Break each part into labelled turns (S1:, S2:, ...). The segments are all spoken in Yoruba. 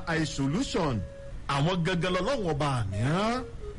S1: eye solution àwọn gangan lọ́lọ́wọ́n ọba mìíràn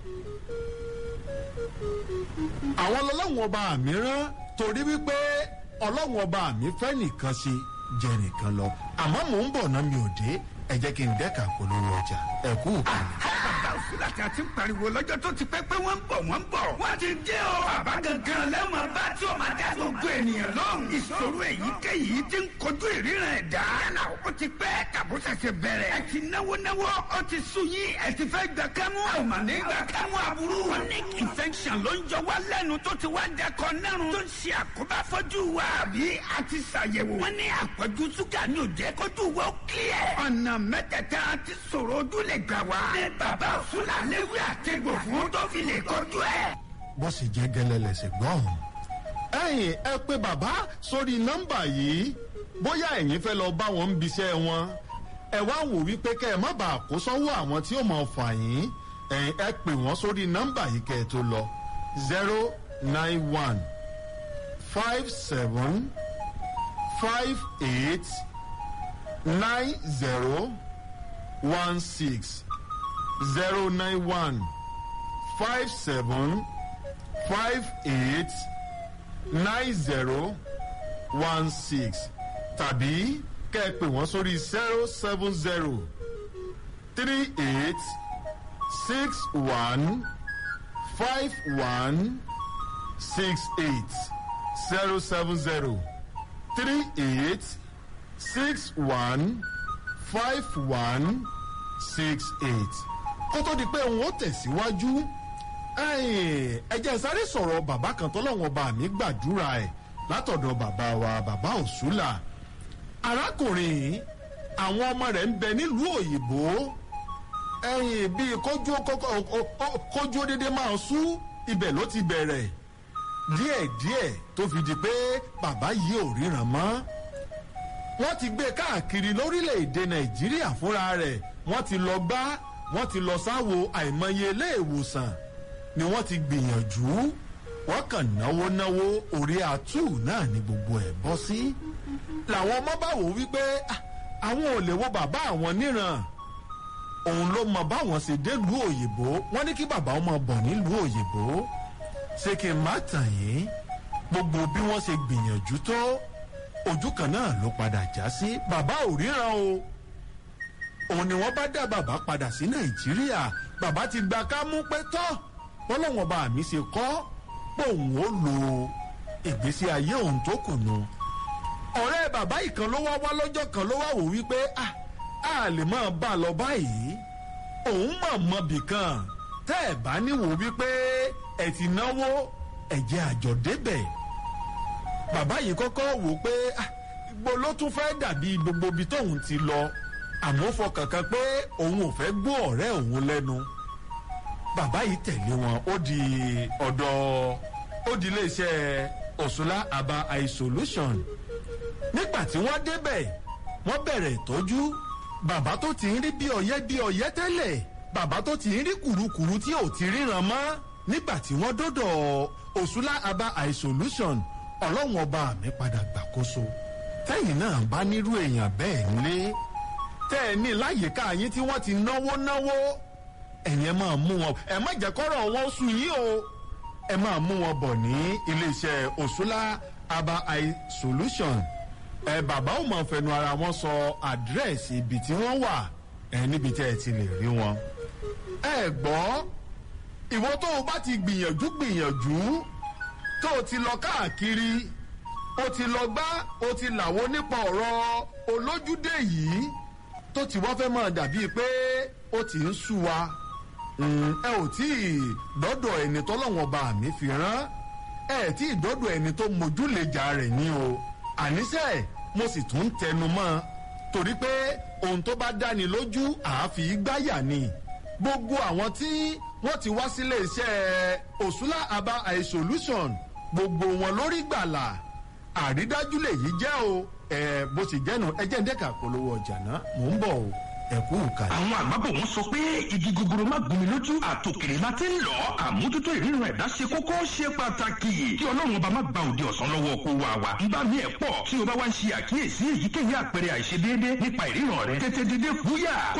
S1: àwọn lọ́lọ́wọ́n ọba mìíràn torí wípé ọlọ́wọ́n ọba mi fẹ́ nìkan ṣe jẹ nìkan lọ àmọ́ mò ń bọ̀ náà mi ò dé ẹ jẹ́ kí n dẹ́ka polówó ọjà ẹ kú ìkànnì.
S2: bàbá òsínlàtì àti pariwo lọ́jọ́ tó ti pẹ́ pé wọ́n ń bọ̀ wọ́n ń bọ̀. wọ́n ti dé o. bàbá gangan lẹ́wọ̀n bá tí o máa dá gbogbo ènìyàn lọ́hùn. ìṣòro èyíkéyìí ti ń kojú ìríran ẹ̀dá. yálà ó ti pẹ́ tàbó ṣẹ̀ṣẹ̀ bẹ̀rẹ̀. ẹ ti náwó náwó ó ti sú yín ẹ ti fẹ́ gbà kámú. àwọn màní gbà kámú aburú. chronic infection ló ń jọ wá lẹ́nu tó ti wá dẹkọ nẹ́rùn. tó ń ṣe àkóbá fọ́jú wa. àbí a ti ṣàyẹ̀wò. wọ́n ní àpọ̀jù ṣúgà ní òjẹ́ kójú wa ó kílẹ̀. ọ̀nà mẹ́tẹ̀ẹ̀ta ti sọ̀rọ̀ ojú lè gbà wá. ní bàbá òṣùlà léwu àtẹ̀gbò fún tó fi lè kọjú ẹ̀.
S1: bó sì jẹ́ gẹ́lẹ́ lẹ́sẹ̀ gbọ́n. ẹ̀yin ẹ pé bàbá sórí nọ́mbà yìí bóyá ẹ̀yin fẹ́ lọ bá wọn ń biṣẹ́ wọn ẹ wá wò wípé kẹ́ ẹ má bàa kó sọ́wọ́ àwọn tí ó mọ̀ fà yín ẹ̀yin ẹ pè wọ́n sórí nọ́mbà yìí kẹ́ ẹ tó lọ zero nine one five seven five eight nine zero one six zero nine one five seven five eight nine zero one six tàbí kẹ́ ẹ pè wọ́n sórí zero seven zero three eight six one five one six eight zero seven zero three eight six one five one six eight kó tó di pé òun ó tẹ̀síwájú ẹ̀jẹ̀ sáré sọ̀rọ̀ bàbá kan tọ́lọ́wọ́n bá mi gbàdúrà ẹ̀ látọ̀dọ̀ bàbá wa bàbá òṣùlà arákùnrin àwọn ọmọ rẹ̀ ń bẹ nílùú òyìnbó ẹ̀yìn bíi kójú kójú dédé máa sú ibẹ̀ ló ti bẹ̀rẹ̀ díẹ̀díẹ̀ tó fi di pé bàbá yìí ò ríran mọ́ wọ́n ti gbé káàkiri lórílẹ̀‐èdè nàìjíríà fúnra rẹ̀ wọ́n ti lọ gbá wọ́n ti lọ sáwo àìmọye ilé ìwòsàn ni wọ́n ti gbìyànjú wọ́n kàn náwó náwó orí àtú náà ni gbogbo ẹ̀ bọ́ sí. làwọn ọmọ bá wò wípé àwọn ò lè wo bàbá àwọn níran òun ló mọ báwọn ṣe délùú òyìnbó wọ́n ní kí bàbá ọmọ bọ̀ nílùú òyìnbó ṣé kí n má tàn yín gbogbo bí wọ́n ṣe gbìyànjú tó ojú kan náà ló padà já sí bàbá ò ríran o òun ni wọ́n bá dá bàbá padà sí nàìjíríà bàbá ti gba ká mú pé tọ́ bọ́lọ́wọ́n bá mi ṣe kọ́ pé òun ó lo ìgbésí ayé òun tó kù nù. ọ̀rẹ́ bàbá ìkan ló wá wá lọ́jọ́ kan ló wá wò wípé a lè máa bá a lọ báyìí òun mọ̀ mọ́ bìkan tẹ́ ẹ̀ bá níwò wípé ẹ̀ ti náwó ẹ̀jẹ̀ àjọ débẹ̀ bàbá yìí kọ́kọ́ wò pé gbogbo ló tún fẹ́ dàbí gbogbo ibi tóun ti lọ àmọ́ fọkàn kan pé òun ò fẹ́ gbọ́ ọ̀rẹ́ òun lẹ́nu bàbá yìí tẹ̀lé wọn ó di ọ̀dọ̀ ó di iléeṣẹ́ òṣùlá aba eye solution nígbà tí wọ́n débẹ̀ wọ́n bẹ̀rẹ̀ ìtọ́jú bàbá tó ti ń rí bí ọ̀yẹ́ bí ọ̀yẹ́ tẹ́lẹ̀ bàbá tó ti ń rí kùrukùru tí ò ti ríran mọ́ nígbà tí wọ́n dọ́dọ̀ òṣùlá aba eye solution ọlọ́run ọba mi padà gbàkóso tẹ́yìn náà bá nírú èèyàn bẹ́ẹ̀ ńlé tẹ́ ẹ ní láyìíká yín tí wọ́n ti náwó náwó ẹ̀yẹn máa mú wọn ẹ má jẹ́ kọ́rọ̀ wọn sùn yín o ẹ máa mú wọn bọ̀ ní iléeṣẹ́ òṣùlá aba eye solution ẹ bàbá ò máa fẹnu ara wọn sọ àdírẹ́sì ibi tí wọ́n wà ẹ níbi tẹ́ ẹ ti lè rí wọn. ẹ gbọ́ ìwọ tó o bá ti gbìyànjú gbìyànjú tó o ti lọ káàkiri o ti lọ gbá o ti làwọ nípa ọ̀rọ̀ olójúdé yìí tó ti wá fẹ́ máa dàbíi pé ó ti ń sú wa ẹ ò tí ì dọ́dọ̀ ẹni tọ́lọ́wọ́n bá mi fi rán ẹ tí ì dọ́dọ̀ ẹni tó mojúlejà rẹ̀ ní o àníṣe mo sì tún tẹnu mọ́ torí pé ohun tó bá dáni lójú àáfi gbáyà ni gbogbo àwọn tí wọ́n ti wá sílé iṣẹ́ òṣùlá aba eye solution gbogbo wọn lórí gbàlà àrídájú lèyí jẹ́ o ẹ bó sì jẹ́nu ẹ jẹ́ ń dẹ́ka polówó ọjà náà mò ń bọ̀ o ẹ̀kú ìkàlẹ̀.
S2: àwọn àgbàbọ̀ wọn sọ pé igi gogoro má gún mi lójú àtòkèrè má ti ń lọ àmójútó ìrírun ẹ̀dá ṣe kókó ṣe pàtàkì kí ọlọ́run ọba má gba òde ọ̀sán lọ́wọ́ kó wa wa ń bá mi ẹ̀ pọ̀ tí o bá wá ń ṣe àkíyèsí èyíkéyìí àpẹẹrẹ àìṣedéédé nípa ìríran rẹ tètè dédé fúyà